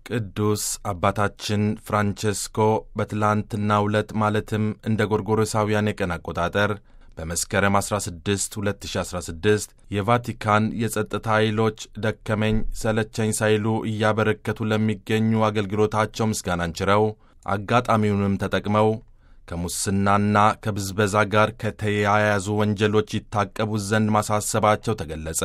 ቅዱስ አባታችን ፍራንቼስኮ በትላንትናው ዕለት ማለትም እንደ ጎርጎሮሳውያን የቀን አቆጣጠር በመስከረም 16 2016 የቫቲካን የጸጥታ ኃይሎች ደከመኝ ሰለቸኝ ሳይሉ እያበረከቱ ለሚገኙ አገልግሎታቸው ምስጋናን ችረው አጋጣሚውንም ተጠቅመው ከሙስናና ከብዝበዛ ጋር ከተያያዙ ወንጀሎች ይታቀቡት ዘንድ ማሳሰባቸው ተገለጸ።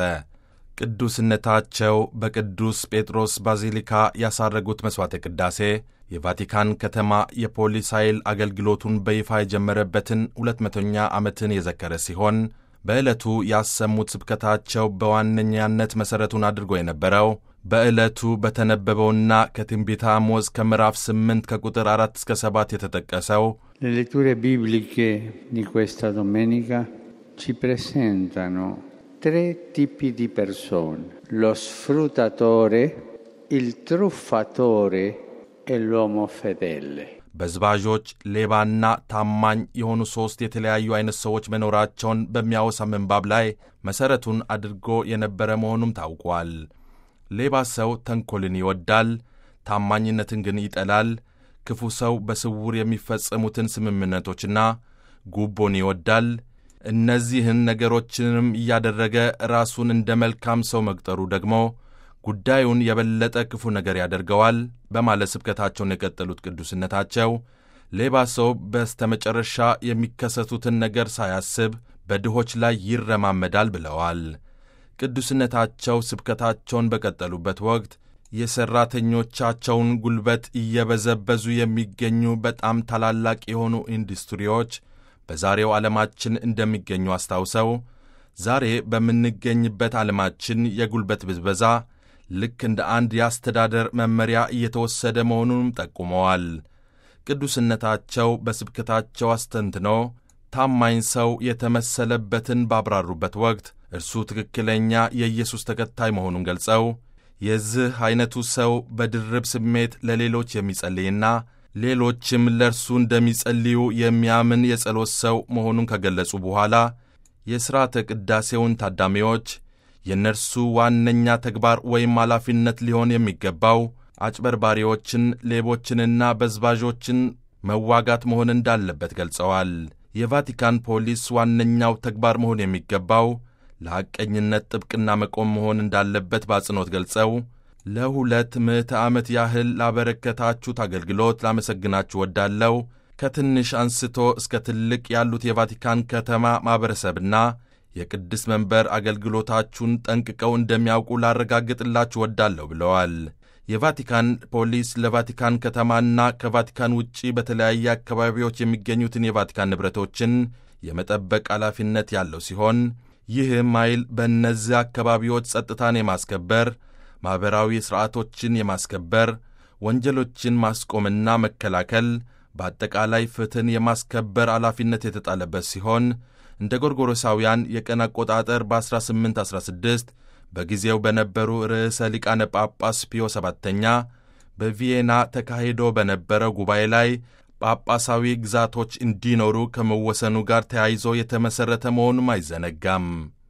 ቅዱስነታቸው በቅዱስ ጴጥሮስ ባዚሊካ ያሳረጉት መሥዋዕተ ቅዳሴ የቫቲካን ከተማ የፖሊስ ኃይል አገልግሎቱን በይፋ የጀመረበትን ሁለት መቶኛ ዓመትን የዘከረ ሲሆን በዕለቱ ያሰሙት ስብከታቸው በዋነኛነት መሠረቱን አድርጎ የነበረው በዕለቱ በተነበበውና ከትንቢተ አሞጽ ከምዕራፍ 8 ከቁጥር 4 እስከ 7 የተጠቀሰው Le letture bibliche di questa domenica ci presentano tre tipi di persone, lo sfruttatore, il truffatore e l'uomo fedele. በዝባዦች ሌባና ታማኝ የሆኑ ሦስት የተለያዩ ዐይነት ሰዎች መኖራቸውን በሚያወሳ ምንባብ ላይ መሠረቱን አድርጎ የነበረ መሆኑም ታውቋል። ሌባ ሰው ተንኰልን ይወዳል፣ ታማኝነትን ግን ይጠላል። ክፉ ሰው በስውር የሚፈጸሙትን ስምምነቶችና ጉቦን ይወዳል። እነዚህን ነገሮችንም እያደረገ ራሱን እንደ መልካም ሰው መቁጠሩ ደግሞ ጉዳዩን የበለጠ ክፉ ነገር ያደርገዋል በማለት ስብከታቸውን የቀጠሉት ቅዱስነታቸው ሌባ ሰው በስተመጨረሻ የሚከሰቱትን ነገር ሳያስብ በድሆች ላይ ይረማመዳል ብለዋል። ቅዱስነታቸው ስብከታቸውን በቀጠሉበት ወቅት የሠራተኞቻቸውን ጉልበት እየበዘበዙ የሚገኙ በጣም ታላላቅ የሆኑ ኢንዱስትሪዎች በዛሬው ዓለማችን እንደሚገኙ አስታውሰው ዛሬ በምንገኝበት ዓለማችን የጉልበት ብዝበዛ ልክ እንደ አንድ የአስተዳደር መመሪያ እየተወሰደ መሆኑንም ጠቁመዋል። ቅዱስነታቸው በስብከታቸው አስተንትኖ ታማኝ ሰው የተመሰለበትን ባብራሩበት ወቅት እርሱ ትክክለኛ የኢየሱስ ተከታይ መሆኑን ገልጸው የዚህ ዐይነቱ ሰው በድርብ ስሜት ለሌሎች የሚጸልይና ሌሎችም ለእርሱ እንደሚጸልዩ የሚያምን የጸሎት ሰው መሆኑን ከገለጹ በኋላ የሥርዓተ ቅዳሴውን ታዳሚዎች የእነርሱ ዋነኛ ተግባር ወይም ኃላፊነት ሊሆን የሚገባው አጭበርባሪዎችን፣ ሌቦችንና በዝባዦችን መዋጋት መሆን እንዳለበት ገልጸዋል። የቫቲካን ፖሊስ ዋነኛው ተግባር መሆን የሚገባው ለሐቀኝነት ጥብቅና መቆም መሆን እንዳለበት በአጽንኦት ገልጸው ለሁለት ምዕተ ዓመት ያህል ላበረከታችሁት አገልግሎት ላመሰግናችሁ ወዳለው ከትንሽ አንስቶ እስከ ትልቅ ያሉት የቫቲካን ከተማ ማኅበረሰብና የቅድስት መንበር አገልግሎታችሁን ጠንቅቀው እንደሚያውቁ ላረጋግጥላችሁ ወዳለሁ ብለዋል። የቫቲካን ፖሊስ ለቫቲካን ከተማና ከቫቲካን ውጪ በተለያየ አካባቢዎች የሚገኙትን የቫቲካን ንብረቶችን የመጠበቅ ኃላፊነት ያለው ሲሆን ይህም ኃይል በእነዚህ አካባቢዎች ጸጥታን የማስከበር ማኅበራዊ ሥርዓቶችን የማስከበር ወንጀሎችን ማስቆምና መከላከል በአጠቃላይ ፍትሕን የማስከበር ኃላፊነት የተጣለበት ሲሆን እንደ ጎርጎሮሳውያን የቀን አቆጣጠር በ1816 በጊዜው በነበሩ ርዕሰ ሊቃነ ጳጳስ ፒዮ ሰባተኛ በቪየና ተካሂዶ በነበረው ጉባኤ ላይ ጳጳሳዊ ግዛቶች እንዲኖሩ ከመወሰኑ ጋር ተያይዞ የተመሠረተ መሆኑም አይዘነጋም።